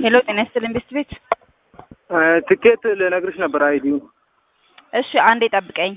ሄሎ ጤና ይስጥልኝ ቤስት ቤት። ትኬት ልነግርሽ ነበር አይዲው እሺ አንዴ ጠብቀኝ።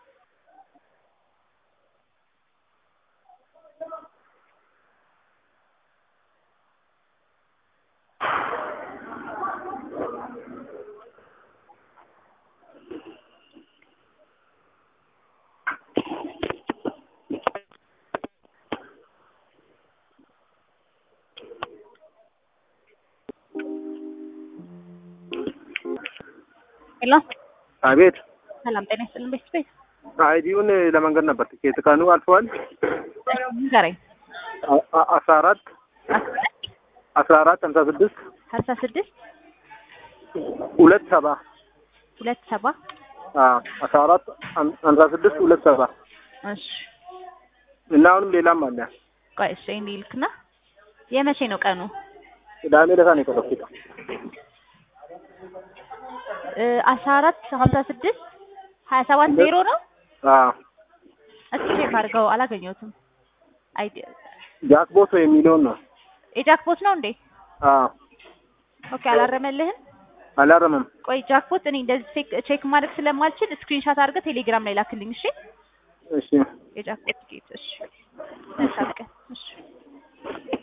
ሄሎ አቤት ሰላም ጤና ይስጥልኝ ቤስት ቤት። አይዲውን ለመንገድ ነበር ትኬት ቀኑ አልፈዋል ንገረኝ። አ- አ- አስራ አራት አስራ አራት ሀምሳ ስድስት ሀምሳ ስድስት ሁለት ሰባ ሁለት ሰባ አዎ አስራ አራት ሀም- ሀምሳ ስድስት ሁለት ሰባ እሺ እና አሁንም ሌላም አለ ቆይ እሺ እንዲህ ልክና የመቼ ነው ቀኑ? ቅዳሜ ዕለት ነው የቆረጥኩት እ አስራ አራት ሀምሳ ስድስት ሀያ ሰባት ዜሮ ነው። አዎ እስኪ ቼክ አድርገው አላገኘሁትም። አይዲ ጃክቦት የሚለውን ነው የጃክፖት ነው እንዴ? አዎ ኦኬ አላረመልህም? አላረመም ቆይ ጃክፖት እኔ እንደዚህ ቼክ ቼክ ማድረግ ስለማልችል ስክሪንሻት አድርገህ ቴሌግራም ላይ ላክልኝ። እሺ እሺ የጃክፖት ጌት እሺ መልካም ቀን እሺ